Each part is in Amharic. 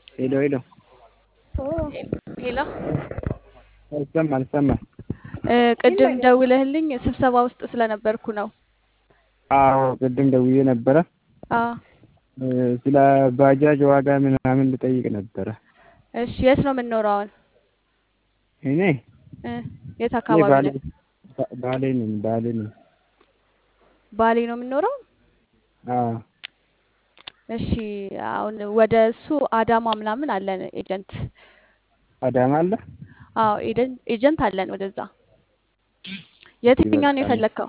ሄሎ ሄሎ ሄሎ ይሰማል ይሰማል። እ ቅድም ደውለህልኝ ስብሰባ ውስጥ ስለነበርኩ ነው። አዎ ቅድም ደውዬ ነበረ አዎ እ ስለ ባጃጅ ዋጋ ምናምን ልጠይቅ ነበረ። እሺ የት ነው የምንኖረው አሁን? እኔ እ የት እኔ አካባቢ ባሌ ነህ? ባ- ባሌ ነኝ ባሌ ነኝ። ባሌ ነው የምንኖረው? አዎ እሺ አሁን ወደ እሱ አዳማ ምናምን አለን ኤጀንት። አዳማ አለ። አዎ ኤጀንት ኤጀንት አለን ወደዛ። የትኛው ነው ይበቃል። የፈለግከው?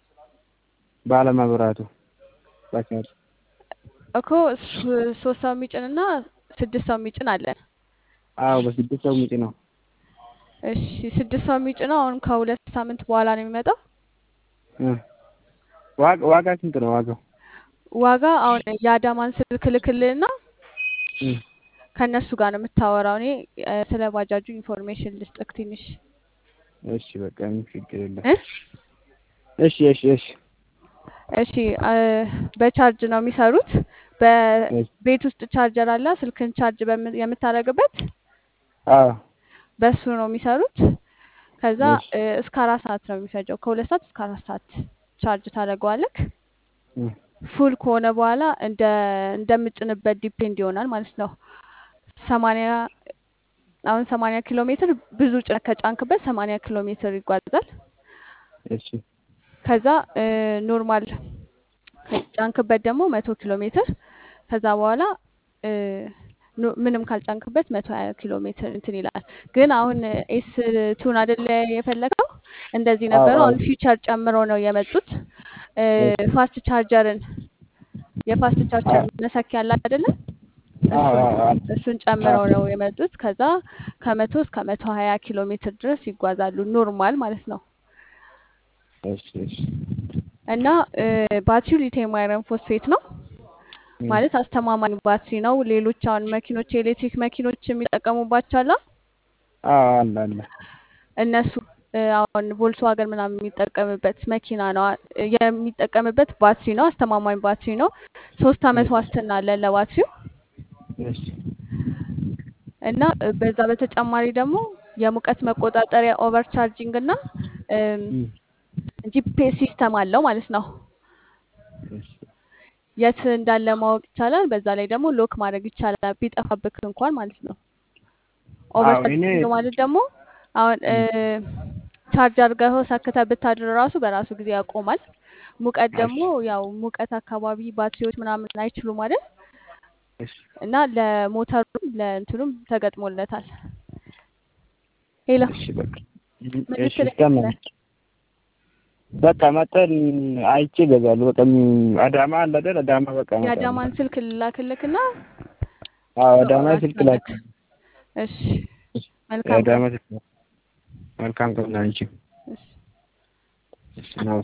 ባለመብራቱ ባጃጅ እኮ ሶ- ሶስት ሰው የሚጭን እና ስድስት ሰው የሚጭን አለን። አዎ በስድስት ሰው ምጭ ነው። እሺ ስድስት ሰው የሚጭነው አሁን ከሁለት ሳምንት በኋላ ነው የሚመጣው። እ ዋጋ ዋጋ ስንት ነው ዋጋው? ዋጋ አሁን የአዳማን ስልክ ልክልህና እ ከእነሱ ጋር ነው የምታወራው። እኔ እ ስለ ባጃጁ ኢንፎርሜሽን ልስጥክ ትንሽ እሺ በቃ ምንም ችግር የለም። እ እሺ እሺ እሺ እሺ እ በቻርጅ ነው የሚሰሩት። በቤት ውስጥ ቻርጀር አለ፣ ስልክን ቻርጅ በም- የምታደርግበት አዎ በሱ ነው የሚሰሩት። ከዛ እሺ እ እስከ አራት ሰዓት ነው የሚፈጀው። ከሁለት ሰዓት እስከ አራት ሰዓት ቻርጅ ታደርገዋለክ። እ ፉል ከሆነ በኋላ እንደ እንደምጭንበት ዲፔንድ ይሆናል ማለት ነው። ሰማንያ አሁን ሰማንያ ኪሎ ሜትር ብዙ ጭነት ከጫንክበት ሰማንያ ኪሎ ሜትር ይጓዛል። እሺ ከዛ እ ኖርማል ከጫንክበት ደግሞ መቶ ኪሎ ሜትር ከዛ በኋላ እ ኖ- ምንም ካልጫንክበት መቶ ሀያ ኪሎ ሜትር እንትን ይላል። ግን አሁን ኤስ ቱን አይደለ የፈለገው እንደዚህ አዎ ነበሩ። አዎ አሁን ፊቸር ጨምረው ነው የመጡት። እ እሺ ፋስት ቻርጀርን የፋስት ቻርጀር አዎ መሰኪያ አለ አይደለ? አዎ እሱን አዎ አዎ እሱን ጨምረው ነው የመጡት። ከዛ ከመቶ እስከ መቶ ሀያ ኪሎ ሜትር ድረስ ይጓዛሉ ኖርማል ማለት ነው። እሺ እሺ እና እ ባትሪው ሊቲየም አይረን ፎስፌት ነው እ ማለት አስተማማኝ ባትሪ ነው። ሌሎች አሁን መኪኖች የኤሌክትሪክ መኪኖች የሚጠቀሙባቸው አለ አዎ አለ አለ እነሱ እ አሁን ቮልስዋገን ምናምን የሚጠቀምበት መኪና ነው እ የሚጠቀምበት ባትሪ ነው። አስተማማኝ ባትሪ ነው። ሶስት አመት እሺ ዋስትና አለን ለባትሪው እሺ እና እ በዛ በተጨማሪ ደግሞ የሙቀት መቆጣጠሪያ ኦቨር ቻርጂንግ እና እ ጂፒኤስ ሲስተም አለው ማለት ነው። እሺ የት እንዳለ ማወቅ ይቻላል። በዛ ላይ ደግሞ ሎክ ማድረግ ይቻላል ቢጠፋብክ እንኳን ማለት ነው። ኦቨር አዎ እኔ ቻርጂንግ ማለት ደግሞ አሁን እ እ ቻርጅ አድርገው ሰክተህ ብታድር ራሱ በራሱ ጊዜ ያቆማል። ሙቀት እሺ ደግሞ ያው ሙቀት አካባቢ ባትሪዎች ምናምን አይችሉም አይደል? እሺ እና ለሞተሩም ለእንትኑም ተገጥሞለታል። ሄሎ እሺ በቃ ምን እሺ ልትለኝ ይሰማል። ነበር? በቃ መጠን አይቼ እገዛለሁ። በቃ ም- አዳማ አለ አይደል? አዳማ በቃ እመጣለሁ። የአዳማን ስልክ ልላክልክና አዎ አዳማ ስልክ ላክ። ታወራቸዋለክ። እሺ መልካም ቀን። የአዳማ ስልክ መልካም ቀን ላንቺ። እሺ እሺ ነው